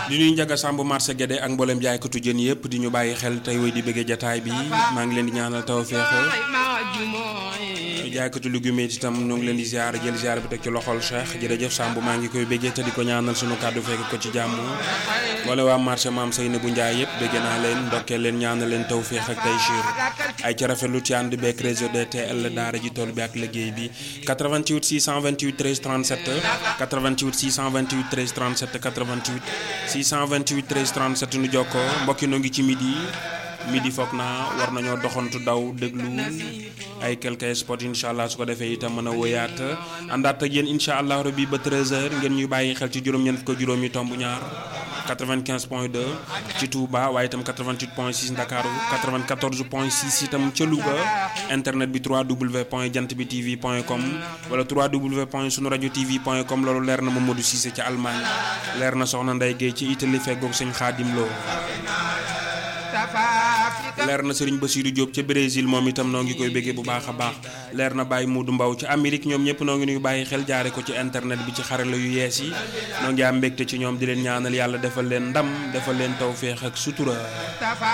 di nuyu Njaga Samb marché Guédé ak mboolem jaaykatu jën yëpp di ñu bàyyi xel tey woy di bëggee jataay bi maa ngi leen di ñaanal tawfeex jaaykatu légumes yi itam ñu ngi leen di ziar jël ziar bi teg ci loxol Cheikh jërëjëf Samb maa ngi koy bëggee te di ko ñaanal sunu kàddu fekk ko ci jàmm wala waa marché maam Seynabou Ndiaye yëpp bëgg naa leen ndokkee leen ñaanal leen tawfeex ak taysiir ay ca rafetlu ci ànd beeg réseau DTL daara ji tool bi ak liggéey bi 88 628 13 37 88 628 13 37 88 628 13 37 nu jokkoo mbokki noo ngi ci midi midi foog naa war nañoo doxantu daw déglu ay quelques spots incha allah su ko defee itam mën a woyaat àndaat ak yéen incha allah rabbi ba 13h ngeen ñuy bàyyi xel ci juróom-ñeent ko juróomi tomb ñaar 95 point 2 ci Touba waaye itam 88 point 6 Ndakaaru 94 point 6 itam ca Louga internet bi 3w point jant bi tv point com wala 3w point sunu rajo tv point com loolu leer na Mamadou Cissé ca Allemagne leer na Soxna Ndeye Guèye ci Italie feggoog sëñ Xaadim Lo leer na Serigne Bassirou Diop ca Brésil moom itam noo ngi koy béggee bu baax a baax leer na Baye Modou Mbaw ci Amérique ñoom ñëpp noo ngi nuy bàyyi xel jaare ko ci internet bi ci xarala yu yees yi noo ngi am mbégte ci ñoom di leen ñaanal yàlla defal leen ndam defal leen tawféex ak sutura